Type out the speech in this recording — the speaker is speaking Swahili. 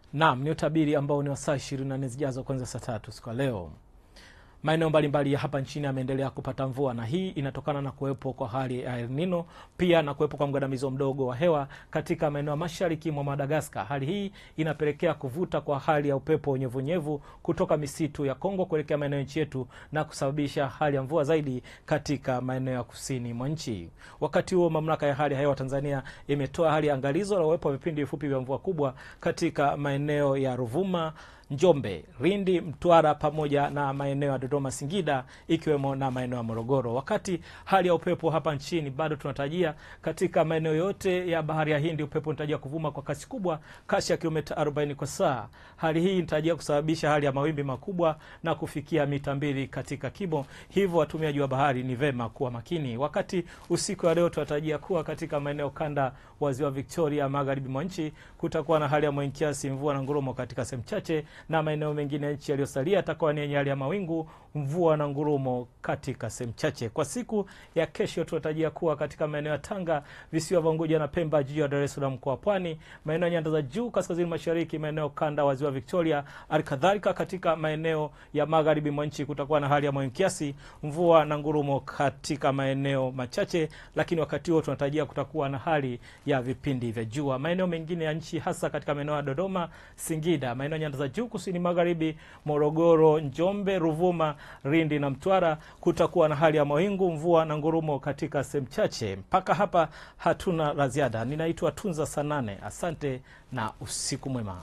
Naam, ni utabiri ambao ni wa saa 24 zijazo kuanzia saa tatu siku ya leo. Maeneo mbalimbali ya hapa nchini yameendelea kupata mvua na hii inatokana na kuwepo kwa hali ya El Nino pia na kuwepo kwa mgandamizo mdogo wa hewa katika maeneo ya mashariki mwa Madagaskar. Hali hii inapelekea kuvuta kwa hali ya upepo unyevunyevu kutoka misitu ya Kongo kuelekea maeneo ya nchi yetu na kusababisha hali ya mvua zaidi katika maeneo ya kusini mwa nchi. Wakati huo, mamlaka ya hali ya hewa Tanzania imetoa hali ya angalizo la uwepo wa vipindi vifupi vya mvua kubwa katika maeneo ya Ruvuma Njombe, Lindi, Mtwara pamoja na maeneo ya Dodoma, Singida ikiwemo na maeneo ya Morogoro. Wakati hali ya upepo hapa nchini bado tunatarajia katika maeneo yote ya bahari ya Hindi upepo unatarajia kuvuma kwa kasi kubwa, kasi ya kilomita 40 kwa saa. Hali hii inatarajia kusababisha hali ya mawimbi makubwa na kufikia mita mbili katika kimo, hivyo watumiaji wa bahari ni vema kuwa makini. Wakati usiku wa leo tunatarajia kuwa katika maeneo kanda wa ziwa Victoria, magharibi mwa nchi kutakuwa na hali ya mawingu kiasi, mvua na ngurumo katika sehemu chache na maeneo mengine ya nchi yaliyosalia yatakuwa ni yenye hali ya mawingu, mvua na ngurumo katika sehemu chache. Kwa siku ya kesho, tunatarajia kuwa katika maeneo ya Tanga, visiwa vya Unguja na Pemba, jiji la Dar es Salaam, mkoa wa Pwani, maeneo ya nyanda za juu kaskazini mashariki, maeneo kanda wa ziwa Victoria, halikadhalika katika maeneo ya magharibi mwa nchi kutakuwa na hali ya mawingu kiasi, mvua na ngurumo katika maeneo machache, lakini wakati huo tunatarajia kutakuwa na hali ya vipindi vya jua. Maeneo mengine ya nchi hasa katika maeneo ya Dodoma, Singida, maeneo ya nyanda za juu kusini magharibi, Morogoro, Njombe, Ruvuma, Lindi na Mtwara kutakuwa na hali ya mawingu, mvua na ngurumo katika sehemu chache. Mpaka hapa hatuna la ziada. Ninaitwa Tunza Sanane, asante na usiku mwema.